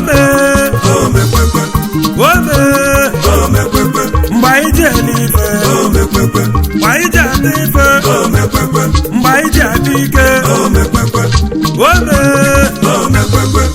ome omekwekwe ome omekwekwe mgbe anyị ji ele ife omekwekwe mgbe anyị ji ata ife omekwekwe mgbe anyị ji ata ike omekwekwe ome omekwekwe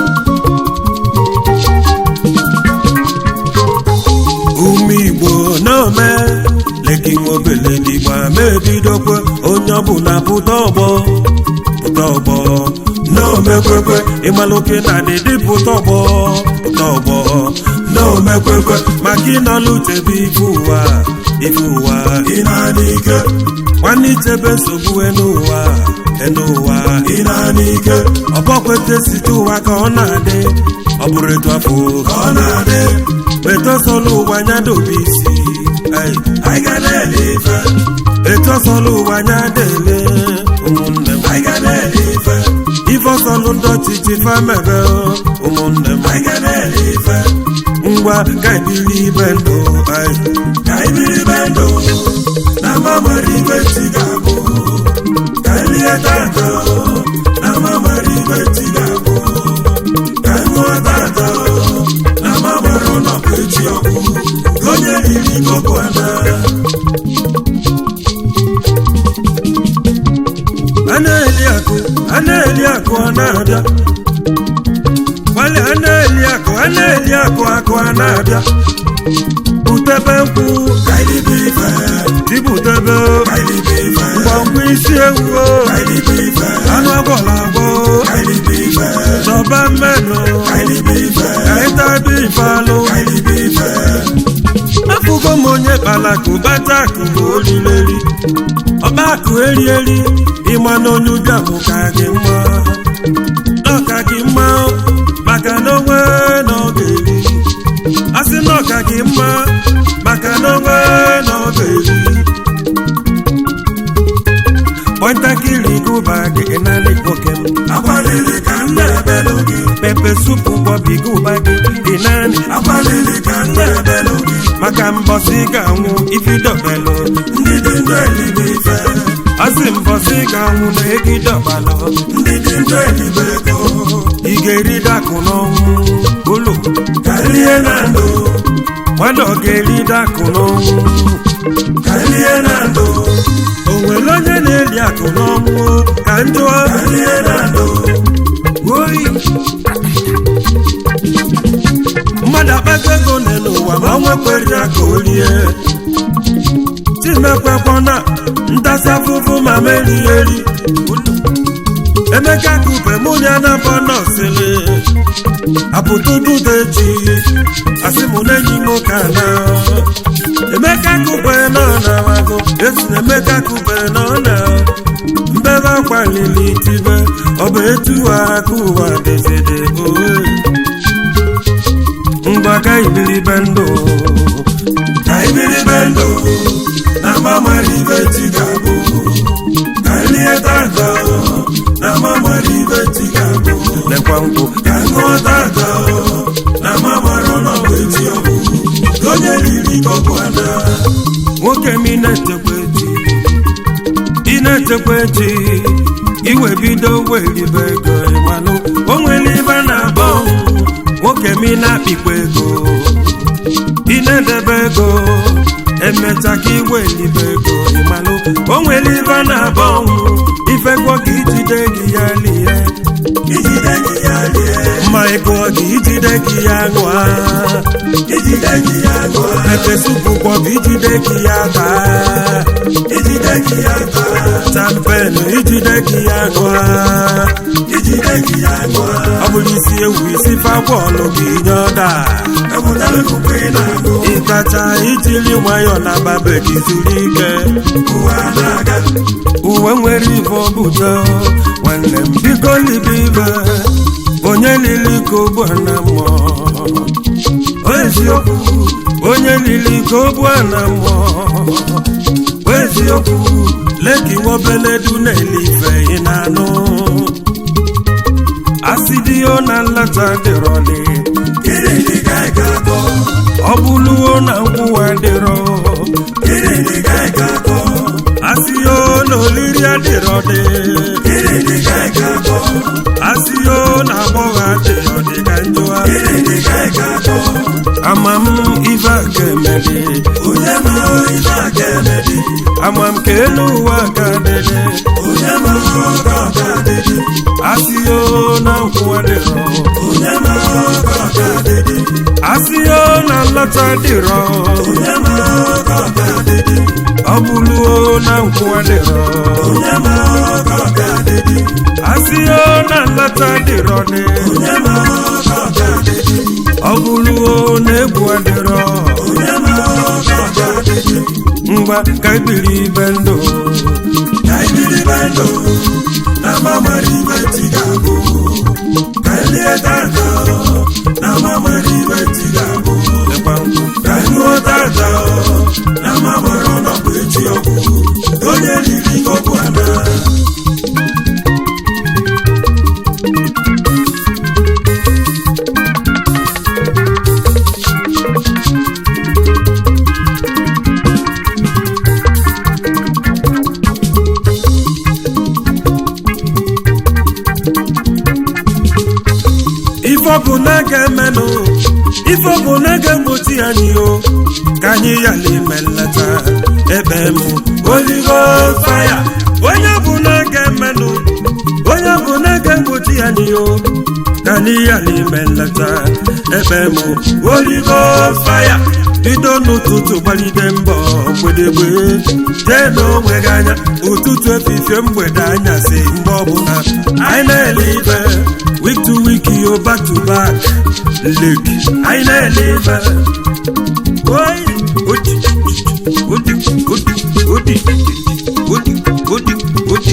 ume igbo na-ome leki nwobele n'igbo ama ebidokwe onye ọbụla pụta ọgbọ pụta ọgbọ n'omekwekwe ịmalụke na dịdị pụta ọgbọ pụta ọgbọ n'omekwekwe maka ịnọlụ chebe ife ụwa ife ụwa ị na-adị ike nwanne ichebe nsogbu enu ụwa enu ụwa ị na-adị ike ọbọkwete site ụwa ka ọ na-adị ọ bụrụ etu afọ ka ọ na-adị etosọlụ ụwa nya dobe isi ai. anyị ga na-ele ife etosọlụ ụwa nya dele ụmụnne m anyị ga na-ele ife ife ọsọlụ ndị ọchịchị famebe ụmụnne m anyị ga na-ele ife ngwa ka ebili ibe ndụ ai. ka anyị biri be ndụ na mgbanwere igwe chi ga-abụ ka anyị lie tata na mgbanwere igwe chi ga-abụ ka anyị ṅụọ tata na mgbanwere ụlọkụ echi ọgwụ ka onye riri kopu ana a na-eli akụ a na-eli akụ ọ na-abịa gbali a na-eli akụ a na-eli akụ akụ a na-abịa butebe nkwụ ka anyị libe ife dibutebe ka anyị libe ife ngwangwa isi ewu ka anyị libe ife anụ agwọla agwọ ka anyị libe ife chọba mmenụ ka anyị libe ife ka ịtabi ifalụ ka anyị libe ife afụgo m onye kpalakụ bata akụ bụ olileri ọba akụ eri eri ịma na onye ụbịamụ ka gị mma n'ọka gị mma maka na onwe na ọ ga-eri asị na ọka gị mma maka na onwe na ọ ga-eri kpọntakịrị gụba gị naanị nwoke m akwalili ka m na-ebelu gị pepe supu bọbi gụba gị dị naanị akwalili ka m na-ebelu gị maka mbọsị ga-anwụ ifidọbelụ ndị dị ndụ elibe ife asị mbọsị ga-anwụ na egidọbalụ ndị dị ndụ elibe ego ị ga-eri dakụ n'ọnwụ ụlọ kalie na ndụ nwanne ọ ga-eri dakụ n'ọnwụ kalie na ndụ o nwere onye na-eri akụ n'ọnwụ ka njụọ kalie na ndụ oyi mmadụ akpata ego n'elu ụwa ma ọ nwekwere ya ka o rie chimekwekwana ndasa afụfụ ma merie eri emeka kupe mụ ya na bọnọsịrị apụtụdudeji asị mụ na-enyi m ka na emeka kupe nọ na wago esi na emeka kupe nọ na mbebe akwalili tibe ọ bụ etu aka ụwa dezede oe ngwa ka ibiribe ndụ ka anyị biri be ndụ na mgbanwere igwe chi ga-abụ ka anyị lie tata na mgbanwere igwe chi ga-abụ lekwa nkwụ ka anyị ṅụọ tata na mgbanwere ụlọkụ echi ọgwụ ka onye riri kopu ana nwoke m ị na-echekwa echi ị na-echekwa echi iwe bido weribe ego ịmanụ o nwere ibe na-abọ nwoke m ị na-akpịkwa ego ị na-edebe ego emecha ka iwe elibe ego ịmanụ o nwere ibe na-abọ ifekwo ka ijide gị ya lie ijide gị ya lie ma ego gị ijide gị ya ṅụa ijide gị ya ṅụọ pepe supu kwọbụ ijide gị ya taa ijide gị ya taa champenu ijide gị ya ṅụa ijide gị ya ṅụọ ọ bụrụ isi ewu isi fabọọlụ gị nye ọda ewetara ikuku ị na-agụ ịkacha ijiri nwayọọ na babe gị zuru ike ụwa na-aga uwe nwere ibe obudo nwanne m biko libe ibe onye lili ka ogbu na mmụọ eziokwu onye lili ka ogbu na mmụọ eziokwu leki nwobeledu na-ele ife ị na-anụ asidio na nlata dịrọli gịnị dị ka ị ga-akọ ọ bụluo na nkwụwa dịrọ gịnị dị ka ị ga-akọ asio na olili adịrọdị gịnị dị ka ị ga-akọ asio na agbọghọ adịrọdị ka njụa elu ụwa ka dịdị onye ma ọga ọga dịdị asịyo na nkwụ adịrọ onye ma ọga ọga dịdị asịyo na nlọta dịrọ onye ma ọga ọga dịdị ọ bụluo na nkwụ adịrọ onye ma ọga ọga dịdị asịyo na nlọta dịrọ dị onye ma ọga ọga dịdị ọ bụluo na egwu adịrọ onye ma ọga ọga dịdị ngwa ka ebiri ibe ndụ ka ibiri be ndụ na mgbanwere ibe ti ga-abụ ka elie tata na mgbanwere ibe ti ga-abụ ịgba nkwụ ka ịṅụọ tata na mgbanwere ọnọdụ echi ọgwụ onye riri okwu ana ife ọ bụ na ga-emenụ ife ọ bụ na ga-egbochi anyị o ka anyị yala ime nleta ebe m oligo faya onye bụ na ga-emenụ onye bụ na ga-egbochi anyị o ka anyị yala ime nleta ebe m oligo faya bido n'ụtụtụ gbalide mbọ mgbedegbe jee n'onwe gị anya ụtụtụ efifie mgbede anyasị mgbe ọbụla anyị na-ele ibe week to week yo back to back look anyị na-ele ibe oyi odi odi odi odi odi odi odi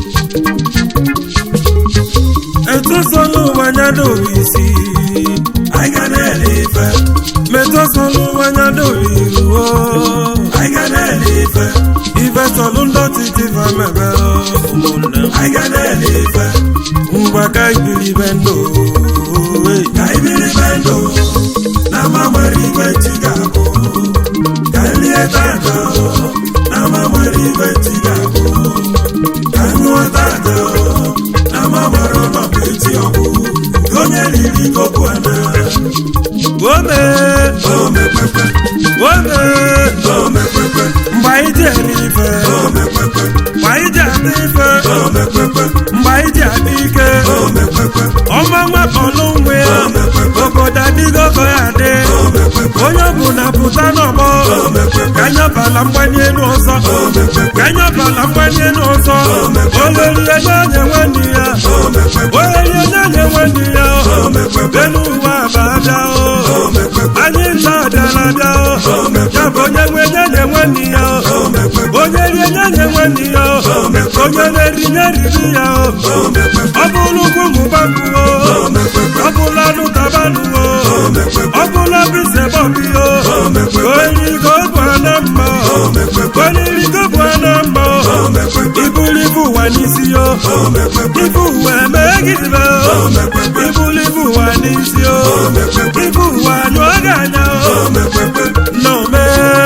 etosọlụ wanya dobi isi anyị ga na-ele ife metosọlụ wanya dobi iruo anyị ga na-ele ife ivesọlụ ndọtị dịva mebe ụmụnne m. anyị ga na-ele ife ngwa ka ibiri be ndụ owe. ka ibiri be ndụ na mgbanwere ibe ti ga-abụ ka elie tata na mgbanwere ibe ti ga-abụ ka ịṅụọ tata na mgbanwere ọnọdụ echi ọgwụ onye riri okwu ana Ome, o mekwekwe ome, o mekwekwe mgbe anyị ji eri ife, o mekwekwe mgbe anyị ji adị ife, o mekwekwe mgbe anyị ji adị ike, o mekwekwe ọma nwakpọlụ nwe ya, obodo adịgo ka ya adị, onye ọbụla pụta n'ọgbọ, ka anyị ọbala mgbanye elu ọzọ, ka anyị ọbala mgbanye elu ọzọ, olerie nye nwanne ya, olerie nye nwanne ya, elu ụwa abada o, anyị nta ọdịala bịa o, ya bụ onye nwe nye nye nwanne ya o, onye rie nye nye nwanne ya o, onye na-eri nye riri ya o, ọ bụrụ ugwu mụbakwu o, ọ bụla anụ tabanụ o, ọ bụla bise bọbi o, onye iko bụ ana mma o, onye iko bụ ana mma o, iburu ibu ụwa n'isi o, ibu ụwa emee gịdịbe o, iburu ibu ụwa n'isi o, ibu ụwa nyụọ gị anya o, nnọọ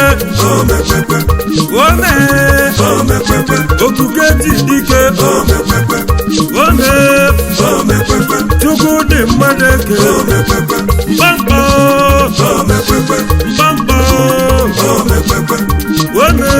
ome okuke ji dike ome chukwu dị mmadụ eke mkpamkpọ mkpamkpọ ome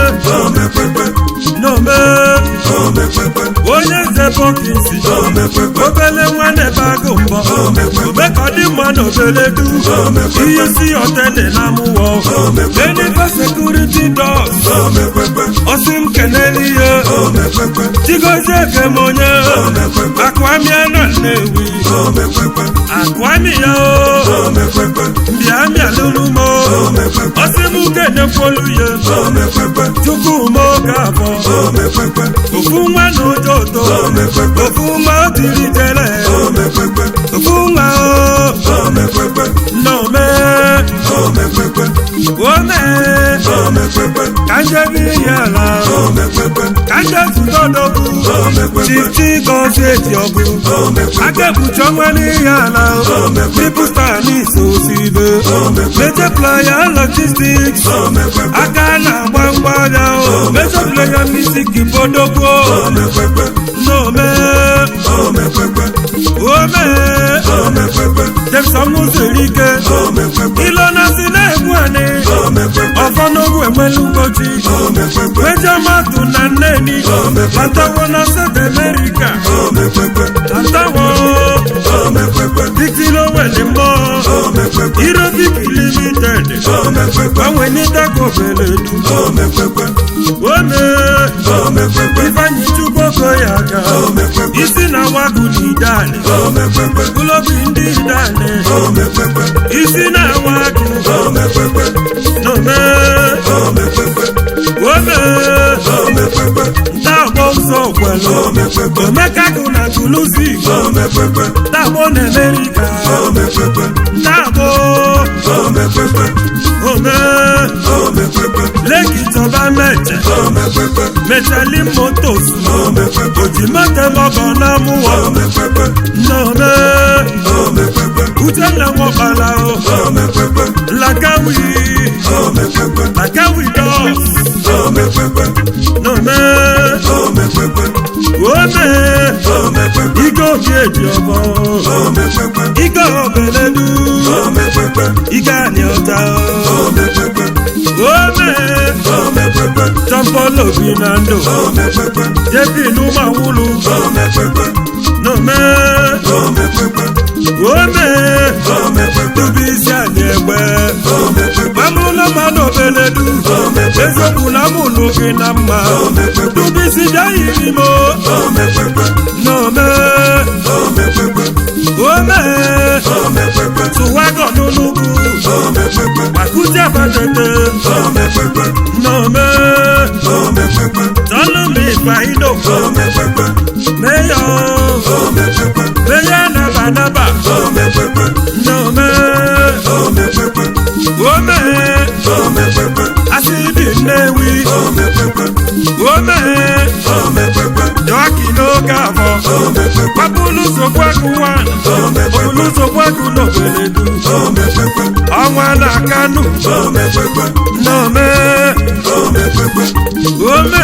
n'ome onye nze bọkisi obele nwa na-ebe agụ mbọ ome ka ọ dị mma na obele du ihe isi ọtene na amụwọ enife sekuriti dọs ọsị m kenele ihe chigozie kem onye akwamịa na nnewi akwamịa o mbịa mịa lụrụ m ọsị m kenekwolu ya tupu m oge abụọ ofu nwa na ụjọ ụtọ ofu nwa o tiri jere ofu nwa o nnọme ome ka njebe ihe ala ka nje zụta odogwu chichi gọzie eji ọgụ aka ekpuchi ọnwa n'ihe ala tripụsta n'ise osibe meje playa logistics aka na-agba mgbada meje playa misik bodogwo n'ome ome jemson mụziri ike ilo na si na-egbu anị ọfọ n'ogwu enwe nwere ugochi mejọ mmadụ na nneni batawo na South America batawo títí ló wẹ̀lẹ̀ mọ́ irobik limited gbanwe ní dako bẹ̀lẹ̀ dùn wọ́nà ifeanyi chukwuoko ya ga isi na wagụ n'idane ụlọbi ndị idane isi na wagụ n'ome wọ́nà ntagbọ ụzọ kwelu omekagụ na tuluzi ntagbọ na amerika ntagbọ ome leki tọba mẹjẹ mẹjẹli motos ojimọtẹmọkọ náà mú wọ nnọọmẹ uche na nwọkpala o lagawi lagawi dọs nnọọmẹ ome ike obi eji ọbọ ike obeledu ike ani ọta ome tọmpọlọ bi na ndụ jebi n'ụmụ awụlụ n'ome ome dubi isi anyị egbe amụla mmadụ obeledu eziokwu na amụlụ gị na mma dubi isi bịaghị n'ime n'ome ome tụwagọ n'ụlụgwu akụzi abatete n'ome tọlụmụ ịkpa ido meyo meyo naba naba n'ome ome asịdị nnewi ome dọkị n'oge afọ gbapụlụ sokwaku nwa bụlụ sokwaku n'obeledu ọnwa na kanu n'ome ome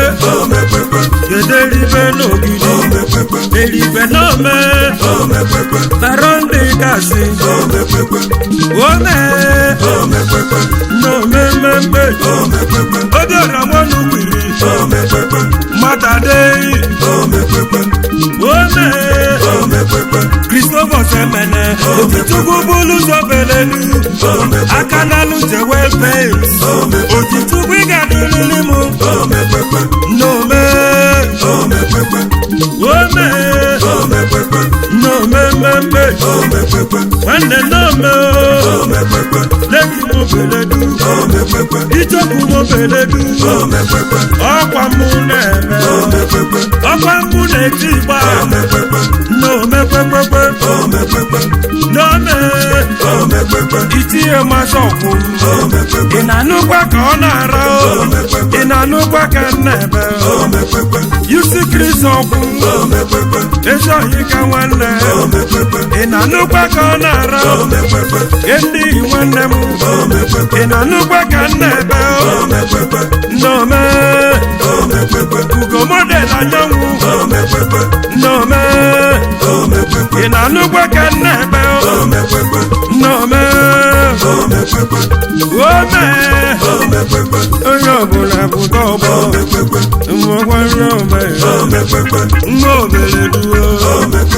gederibe n'ogidi eribe n'ome tarondi gasị ome n'ome mmemme obiọra mọnụ gbiri mmadụ adịghị ome Christopher Semene Òtítúkú búlú sọ́bẹ̀lẹ́lú Akánálù jẹ́ well paid Òtítúkú ìgàdí lílimu Nome Ome Nome mẹ́mẹ́ Nwanne nome Lẹ́kì mo bèlèdú Ìjọkù mo bèlèdú Ọkwa mụ na-eme Ọkwa mụ na-eti gba Nome kwekwe Nome Itinye mmasị ọkwụ Ị na-anụkwa ka ọ na-ara o Ị na-anụkwa ka m na-ebe o Yusi Kris ọkwụ Ezi ohi ka nwanne Ị na-anụkwa ka ọ na-ara o Ndị nwanne m Ị na-anụkwa ka m na-ebe o Nome Ugo model anyanwụ Nome Ị na-anụkwa ka m na-ebe o Nome Ome Onye ọbụla bụ dọgbọ Mmọkwa nne ome Nwa obere duo